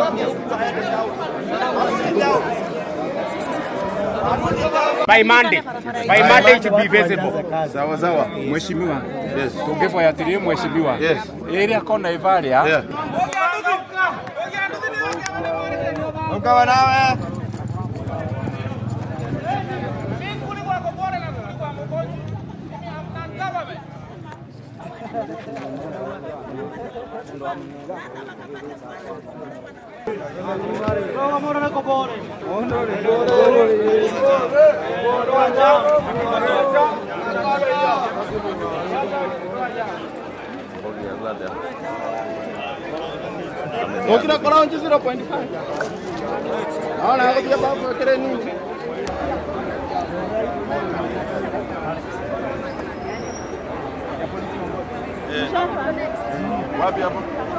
By Monday. By Monday it should be visible. Sawa sawa. Mheshimiwa, Yes. tungefuatilia mheshimiwa Yes. area kona Ivaria Yeah. Ukawa nawe. Ukira kora onje 0.5. Naona hapo pia babu kile nini? Wapi hapo?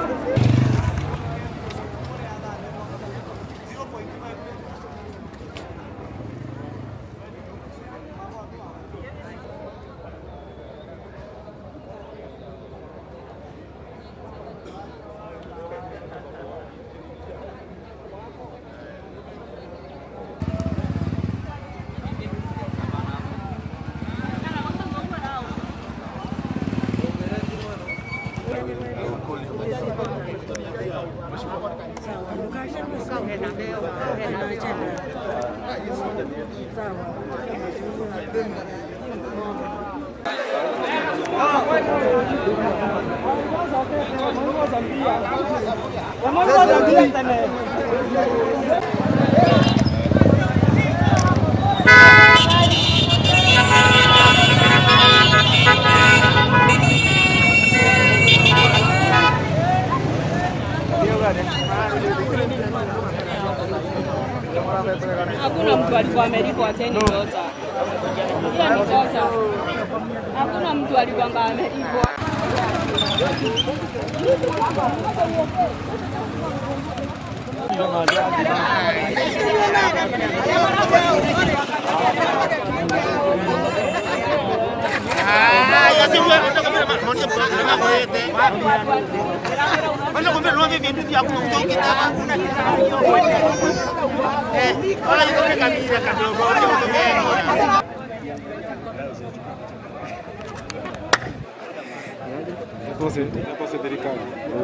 Hakuna mtu alikuwa amelipwa teni nyota. Hiyo ni kosa. Hakuna mtu alikuwa amelipwa. Entonces, entonces delicado.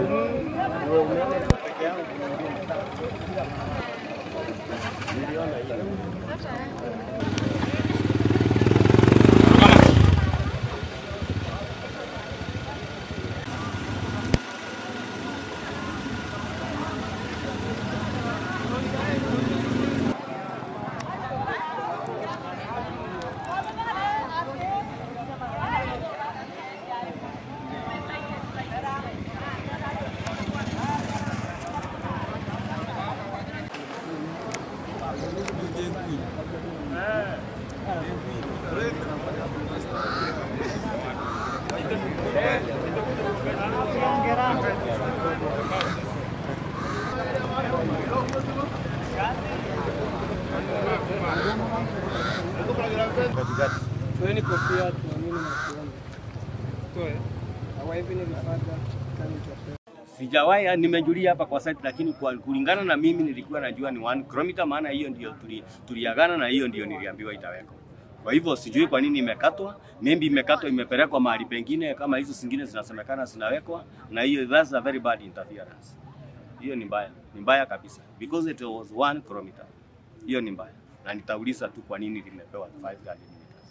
Toeni kofia tuamini na tuone. Toe. Our heavenly Father, come into affairs. Sijawahi nimejulia hapa kwa site, lakini kwa kulingana na mimi nilikuwa najua ni 1 km, maana hiyo ndio tuli, tuliagana na hiyo ndio niliambiwa itawekwa. Kwa hivyo sijui kwa nini imekatwa, maybe imekatwa imepelekwa mahali pengine kama hizo zingine zinasemekana zinawekwa, na hiyo that's a very bad interference. Hiyo ni mbaya, ni mbaya kabisa because it was 1 km. Hiyo ni mbaya, na nitauliza tu kwa nini limepewa 5 meters.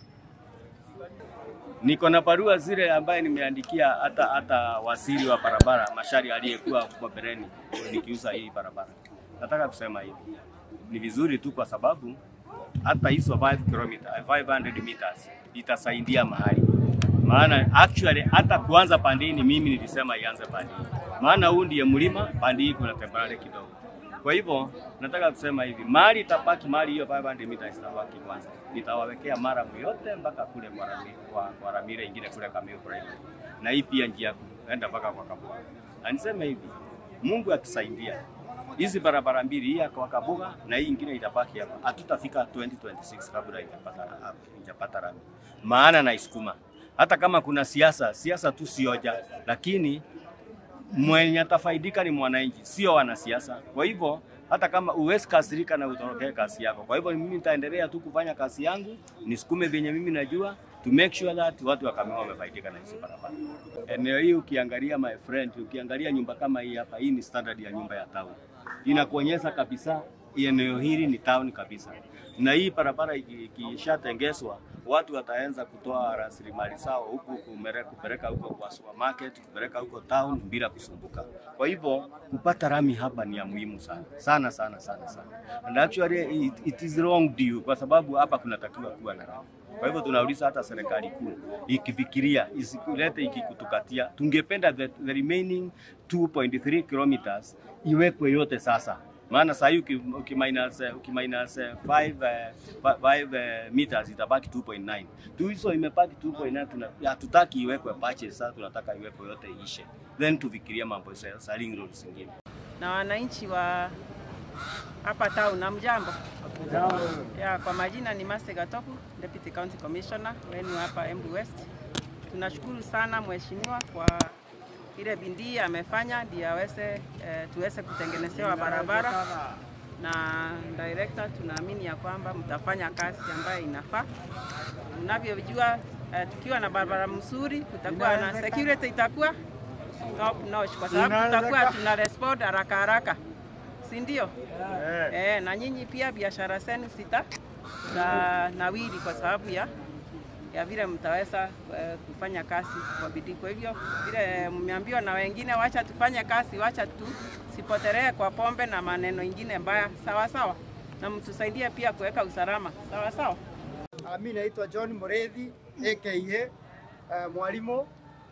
Niko na barua zile ambaye nimeandikia hata hata waziri wa barabara Mashari aliyekuwa kwa Bereni nikiuza hii barabara. Nataka kusema hivi, ni vizuri tu kwa sababu hata hizo 5 km 500 meters itasaidia mahali, maana actually hata kuanza pandini mimi nilisema ianze pandini, maana huu ndiye mlima, pandi hii kuna temporary kidogo. Kwa hivyo nataka kusema hivi, mali itabaki mali hiyo 500 meters itabaki kwanza, nitawawekea mara yote mpaka kule kwa Ramire, kwa, kwa Ramire ingine kule Kamiu Primary, na hii pia njia ya kuenda mpaka kwa Kabuga. Na niseme hivi, Mungu akisaidia hizi barabara mbili, hii ya kwa Kabuga na hii ingine itabaki hapa, hatutafika 2026 kabla ijapata ijapata rami, maana naisukuma hata kama kuna siasa siasa tu sioja, lakini mwenye atafaidika ni mwananchi, sio wanasiasa. Kwa hivyo hata kama uwezi kasirika na utorokee kazi yako. Kwa hivyo mimi nitaendelea tu kufanya kazi yangu, nisukume vyenye mimi najua to make sure that watu wa Kakamega wamefaidika na hizi barabara. Eneo hii ukiangalia, my friend, ukiangalia nyumba kama hii hapa, hii ni standard ya nyumba ya town, inakuonyesha kabisa eneo hili ni town kabisa, na hii barabara iki- ikishatengezwa watu wataanza kutoa rasilimali zao huku kumere- kupeleka huko kwa supermarket, kupeleka huko town bila kusumbuka. Kwa hivyo kupata rami hapa ni ya muhimu sana sana sana sana sana, and actually it, it is wrong due, kwa sababu hapa kunatakiwa kuwa na rami. Kwa hivyo tunauliza hata serikali kuu ikifikiria isilete ikikutukatia, tungependa the, the remaining 2.3 kilometers iwekwe yote sasa maana saa hii uki- ukiminus eh, ukiminus 5 meters itabaki 2.9 tu, hizo imebaki 2.9. Tuna hatutaki iwekwe patches, sasa tunataka iwekwe yote ishe, then tufikiria mambo ya saling roads zingine. na wananchi wa hapa town. Hamjambo? Ya, kwa majina ni Mase Gatoku, Deputy County Commissioner wenu hapa Embu West. Tunashukuru sana mheshimiwa kwa ile bidii amefanya ndio aweze eh, tuweze kutengenezewa barabara na director, tunaamini ya kwamba mtafanya kazi ambayo inafaa. Unavyojua eh, tukiwa na barabara mzuri, kutakuwa na security itakuwa top notch, kwa sababu tutakuwa tuna respond haraka haraka, si ndio? Eh, na nyinyi pia biashara zenu sita za nawiri kwa sababu ya ya vile mtaweza eh, kufanya kazi kwa bidii. Kwa hivyo vile mmeambiwa na wengine, wacha tufanye kazi, wacha tusipotelee kwa pombe na maneno ingine mbaya, sawa sawa, na mtusaidie pia kuweka usalama, sawa sawa. Uh, mi naitwa John Mureithi aka uh, mwalimu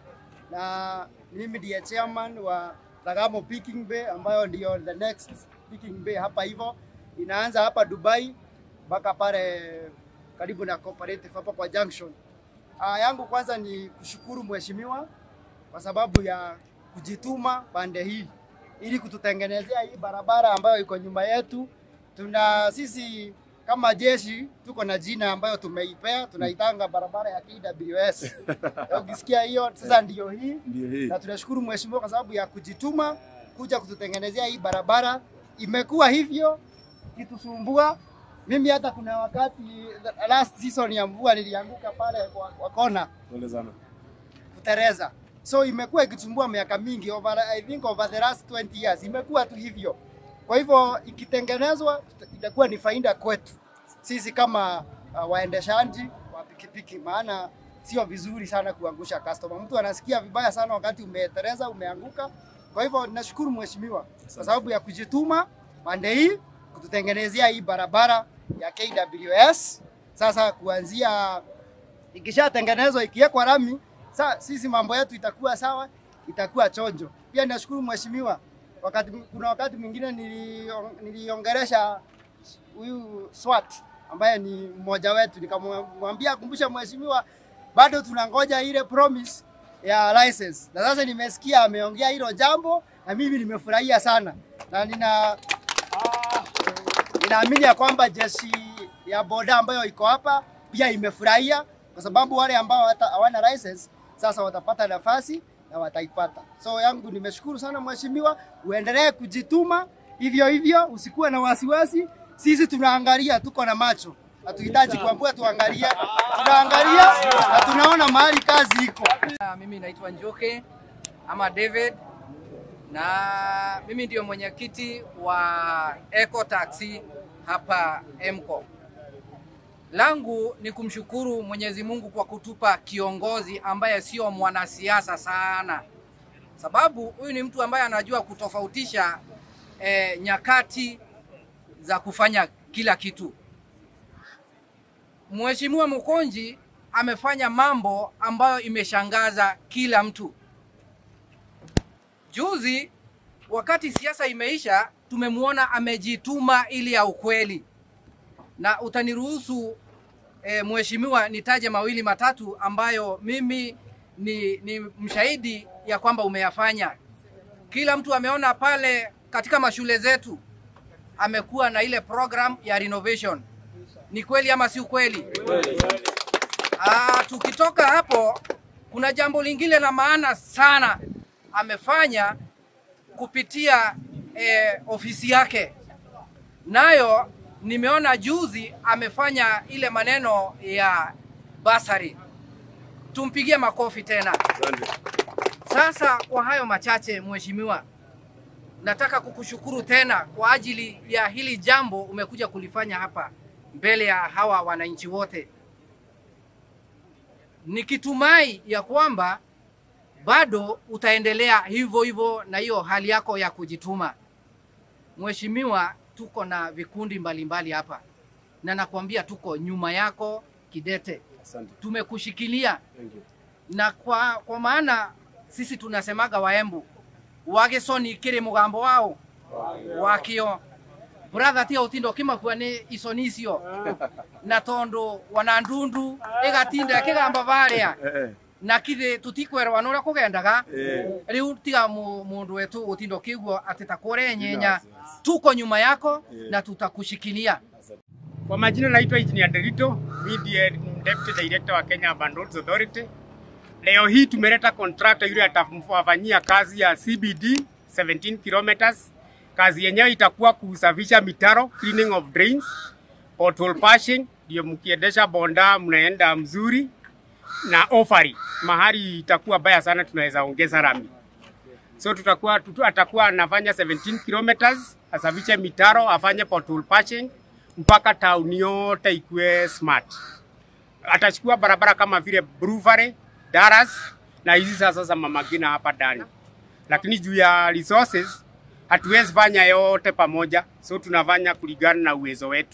na mimi ndiye chairman wa Tagamo Picking Bay ambayo ndio the next Picking Bay hapa hivyo, inaanza hapa Dubai mpaka pale karibu na cooperative hapa kwa junction. Uh, yangu kwanza ni kushukuru mheshimiwa kwa sababu ya kujituma pande hii ili kututengenezea hii barabara ambayo iko nyuma yetu. Tuna sisi kama jeshi tuko na jina ambayo tumeipea, tunaitanga barabara ya KWS. Ukisikia hiyo sasa ndio hii, na tunashukuru mheshimiwa kwa sababu ya kujituma kuja kututengenezea hii barabara. Imekuwa hivyo kitusumbua. Mimi hata kuna wakati last season ya mvua nilianguka pale kwa, kwa kona kutereza. So imekuwa ikitumbua miaka mingi over, I think over the last 20 years imekuwa tu hivyo. Kwa hivyo ikitengenezwa itakuwa ni faida kwetu sisi kama uh, waendeshaji wa pikipiki, maana sio vizuri sana kuangusha customer. Mtu anasikia vibaya sana wakati umetereza, umeanguka. Kwa hivyo nashukuru mheshimiwa kwa sababu ya kujituma pande hii kututengenezea hii barabara ya KWS. Sasa kuanzia ikishatengenezwa ikiwekwa rami, sa sisi mambo yetu itakuwa sawa, itakuwa chonjo. Pia nashukuru mheshimiwa, wakati kuna wakati mwingine nilion- niliongelesha huyu SWAT ambaye ni mmoja wetu, nikamwambia kumbusha mheshimiwa, bado tunangoja ile promise ya license, na sasa nimesikia ameongea hilo jambo na mimi nimefurahia sana na nina ninaamini ya kwamba jeshi ya boda ambayo iko hapa pia imefurahia kwa sababu wale ambao hata hawana license sasa watapata nafasi na wataipata. So yangu nimeshukuru sana mheshimiwa, uendelee kujituma hivyo hivyo, usikuwe na wasiwasi. Sisi tunaangalia, tuko na macho, hatuhitaji kuambua, tuangalie, tunaangalia na tunaona mahali kazi iko. Ah, Mimi naitwa Njoke ama David na mimi ndio mwenyekiti wa Eco Taxi hapa Emco. Langu ni kumshukuru Mwenyezi Mungu kwa kutupa kiongozi ambaye sio mwanasiasa sana, sababu huyu ni mtu ambaye anajua kutofautisha eh, nyakati za kufanya kila kitu. Mheshimiwa Mkonji amefanya mambo ambayo imeshangaza kila mtu. Juzi wakati siasa imeisha, tumemwona amejituma ili ya ukweli, na utaniruhusu e, mheshimiwa nitaje mawili matatu ambayo mimi ni, ni mshahidi ya kwamba umeyafanya. Kila mtu ameona pale katika mashule zetu amekuwa na ile program ya renovation. Ni kweli ama si ukweli? Ah, tukitoka hapo kuna jambo lingine la maana sana amefanya kupitia eh, ofisi yake, nayo nimeona juzi amefanya ile maneno ya basari. Tumpigie makofi tena. Sasa kwa hayo machache, mheshimiwa, nataka kukushukuru tena kwa ajili ya hili jambo umekuja kulifanya hapa mbele ya hawa wananchi wote, nikitumai ya kwamba bado utaendelea hivyo hivyo na hiyo hali yako ya kujituma. Mheshimiwa, tuko na vikundi mbalimbali hapa na nakwambia tuko nyuma yako kidete, Asante. tumekushikilia Thank you. na kwa, kwa maana sisi tunasemaga waembu wagisoni kiri mugambo wao wakio brother tia utindo kimakua ni isoni icio na tondu wana ndundu igatinda kigamba varia Eh, na kithi tutikwerwa nuria kugendaga eh. riu tiga mu- mundu wetu utindo kiguo ati takure nyenya tuko nyuma yako na tutakushikilia Kwa majina naitwa Engineer Derito, mimi ndiye Deputy Director wa Kenya Urban Roads Authority. Leo hii tumeleta contractor yule atafanyia kazi ya CBD 17 kilometers. Kazi yenyewe itakuwa kusafisha mitaro, cleaning of drains, pothole patching, ndio mkiendesha bonda mnaenda mzuri na offering. Mahali itakuwa baya sana, tunaweza ongeza rami. So tutakuwa tutu, atakuwa anafanya 17 kilometers, asafishe mitaro, afanye pothole patching mpaka town yote ikuwe smart. Atachukua barabara kama vile Bruvare, Daras na hizi sasa za Mama Ngina hapa ndani, lakini juu ya resources hatuwezi fanya yote pamoja, so tunafanya kulingana na uwezo wetu.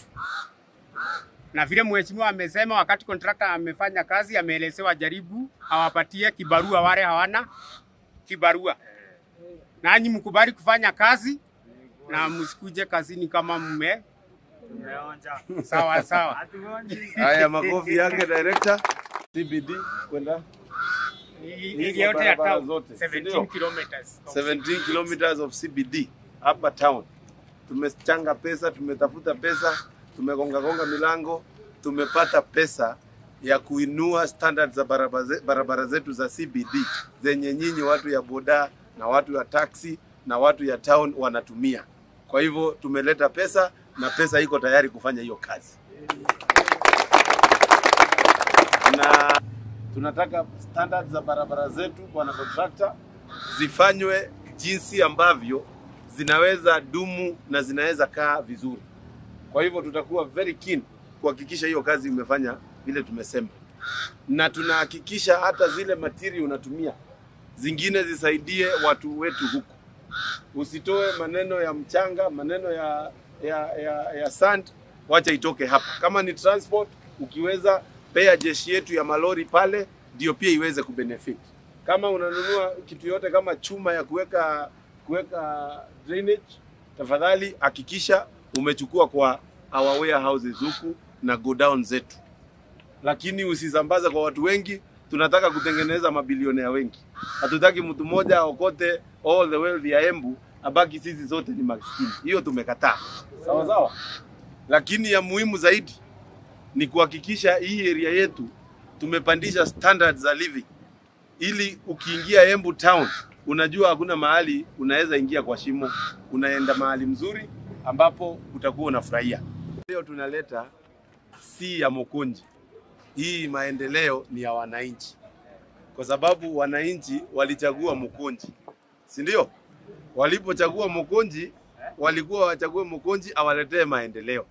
Na vile mheshimiwa amesema, wakati contractor amefanya kazi, ameelezewa jaribu awapatie kibarua wale hawana kibarua, nanyi mkubali kufanya kazi na msikuje kazini kama mme sawa sawa. Haya, makofi yake director. CBD kwenda Hii yote ya barabara town zote, 17 ndio? kilometers. 17 kilometers of CBD hapa town. Tumechanga pesa, tumetafuta pesa, tumegonga gonga milango, tumepata pesa ya kuinua standard za barabara, ze- barabara zetu za CBD zenye nyinyi watu ya boda na watu ya taxi na watu ya town wanatumia. Kwa hivyo tumeleta pesa na pesa iko tayari kufanya hiyo kazi. Na tunataka standard za barabara zetu, bwana contractor, zifanywe jinsi ambavyo zinaweza dumu na zinaweza kaa vizuri. Kwa hivyo tutakuwa very keen kuhakikisha hiyo kazi imefanya vile tumesema, na tunahakikisha hata zile material unatumia zingine zisaidie watu wetu huku. Usitoe maneno ya mchanga, maneno ya ya, ya, ya sand, wacha itoke hapa. Kama ni transport, ukiweza pea jeshi yetu ya malori pale, ndio pia iweze kubenefit. Kama unanunua kitu yote kama chuma ya kuweka kuweka drainage, tafadhali hakikisha umechukua kwa our warehouses huku na go down zetu, lakini usisambaze kwa watu wengi. Tunataka kutengeneza mabilionea wengi, hatutaki mtu mmoja aokote all the wealth ya Embu abaki sisi zote ni maskini. Hiyo tumekataa, sawa sawa. Lakini ya muhimu zaidi ni kuhakikisha hii area yetu tumepandisha standards za living, ili ukiingia Embu town unajua hakuna mahali unaweza ingia kwa shimo, unaenda mahali mzuri ambapo utakuwa unafurahia. Leo tunaleta si ya Mokonji, hii maendeleo ni ya wananchi, kwa sababu wananchi walichagua Mokonji, si ndio? Walipochagua Mokonji walikuwa wachague Mokonji awaletee maendeleo.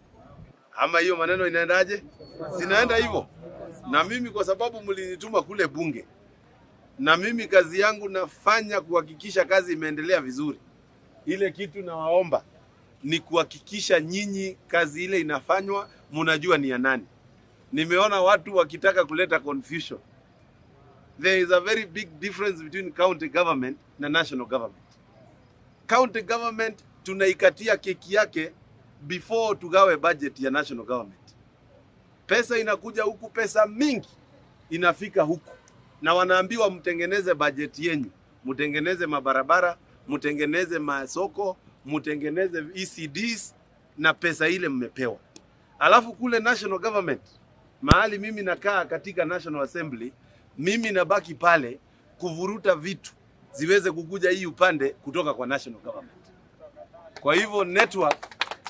Ama hiyo maneno inaendaje? Zinaenda hivyo. Na mimi kwa sababu mlinituma kule bunge, na mimi kazi yangu nafanya kuhakikisha kazi imeendelea vizuri. Ile kitu nawaomba ni kuhakikisha nyinyi kazi ile inafanywa, mnajua ni ya nani. Nimeona watu wakitaka kuleta confusion. There is a very big difference between county government na national government. County government tunaikatia keki yake before tugawe budget ya national government. Pesa inakuja huku, pesa mingi inafika huku, na wanaambiwa mtengeneze budget yenyu, mtengeneze mabarabara, mtengeneze masoko, mtengeneze ECDs na pesa ile mmepewa. Alafu kule national government, mahali mimi nakaa katika National Assembly, mimi nabaki pale kuvuruta vitu ziweze kukuja hii upande kutoka kwa national government. Kwa hivyo network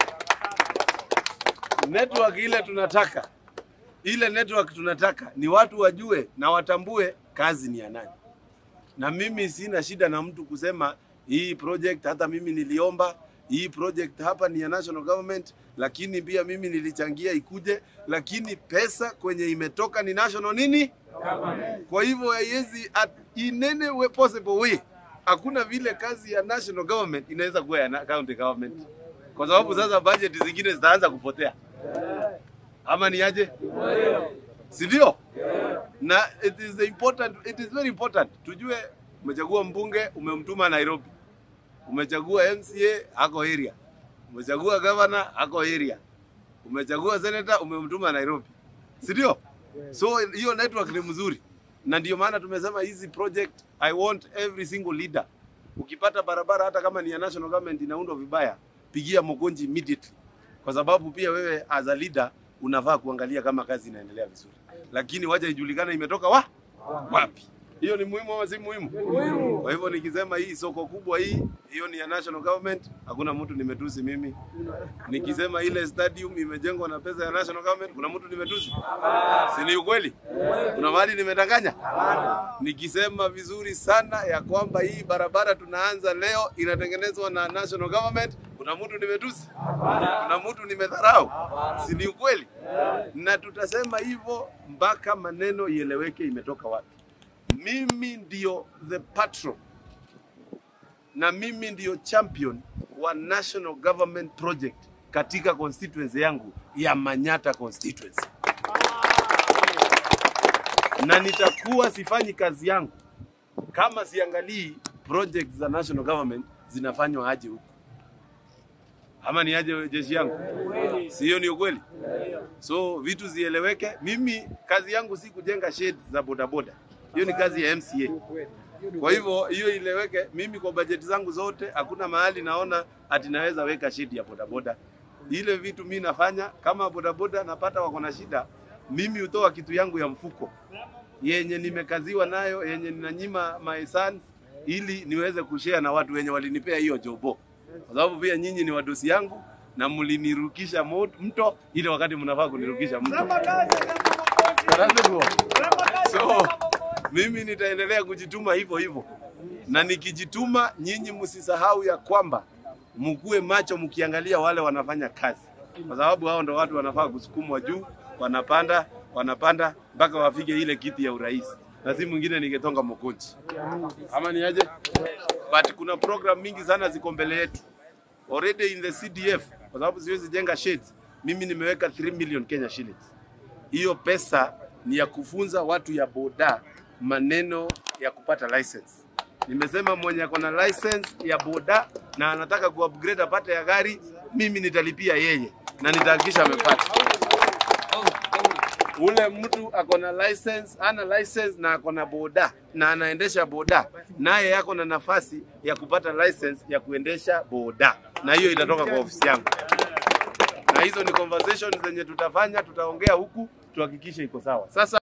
network ile tunataka ile network tunataka ni watu wajue na watambue kazi ni ya nani. Na mimi sina shida na mtu kusema hii project, hata mimi niliomba hii project hapa ni ya national government, lakini pia mimi nilichangia ikuje, lakini pesa kwenye imetoka ni national nini. Kwa hivyo haiwezi at- in any way possible way, hakuna vile kazi ya national government inaweza kuwa ya na- county government, kwa sababu sasa budget zingine zitaanza kupotea, ama ni aje? si ndio? Na it is important, it is very important tujue, umechagua mbunge umemtuma Nairobi, umechagua MCA ako area, umechagua governor ako area, umechagua senator umemtuma Nairobi, si ndio? So hiyo network ni mzuri, na ndio maana tumesema hizi project, I want every single leader. Ukipata barabara hata kama ni ya national government inaundwa vibaya, pigia Mokonji immediately, kwa sababu pia wewe as a leader unafaa kuangalia kama kazi inaendelea vizuri, lakini wacha ijulikane imetoka wa wapi. Hiyo ni muhimu ama si muhimu? Kwa hivyo nikisema hii soko kubwa hii, hiyo ni ya national government, hakuna mtu nimetusi mimi. Nikisema ile stadium imejengwa na pesa ya national government, kuna mtu nimetusi? Si ni ukweli? Kuna mahali nimedanganya? Nikisema vizuri sana ya kwamba hii barabara tunaanza leo inatengenezwa na national government, kuna mtu nimetusi? Kuna mtu nimedharau? Si ni ukweli? Na tutasema hivyo mpaka maneno ieleweke imetoka wapi. Mimi ndio the patron na mimi ndio champion wa national government project katika constituency yangu ya Manyata constituency, na nitakuwa sifanyi kazi yangu kama siangalii project za national government zinafanywa aje huku, ama ni aje jeshi yangu? Si hiyo ni ukweli? So vitu zieleweke. Mimi kazi yangu si kujenga shed za bodaboda, hiyo ni kazi ya MCA. Kwa hivyo hiyo ileweke. Mimi kwa bajeti zangu zote hakuna mahali naona ati naweza weka shidi ya bodaboda. Ile vitu mi nafanya kama bodaboda napata wako na shida, mimi hutoa kitu yangu ya mfuko yenye nimekaziwa nayo yenye ninanyima my sons ili niweze kushare na watu wenye walinipea hiyo jobo, kwa sababu pia nyinyi ni wadosi yangu na mlinirukisha mo- mto ile wakati mnafaa kunirukisha mto. So mimi nitaendelea kujituma hivyo hivyo, na nikijituma, nyinyi msisahau ya kwamba mkuwe macho mkiangalia wale wanafanya kazi, kwa sababu hao ndo watu wanafaa kusukumwa juu, wanapanda wanapanda mpaka wafike ile kiti ya urais, na si mwingine ningetonga Mokonji ama ni aje? But kuna program mingi sana ziko mbele yetu already in the CDF, kwa sababu siwezi jenga sheds. Mimi nimeweka 3 million Kenya shillings. Hiyo pesa ni ya kufunza watu ya boda maneno ya kupata license. Nimesema mwenye ako na license ya boda na anataka kuupgrade apate ya gari, mimi nitalipia yeye na nitahakikisha amepata. Ule mtu ako na license, ana license na ako na boda na anaendesha boda, naye yako na nafasi ya kupata license ya kuendesha boda, na hiyo itatoka kwa ofisi yangu na hizo ni conversations zenye tutafanya, tutaongea huku tuhakikishe iko sawa. Sasa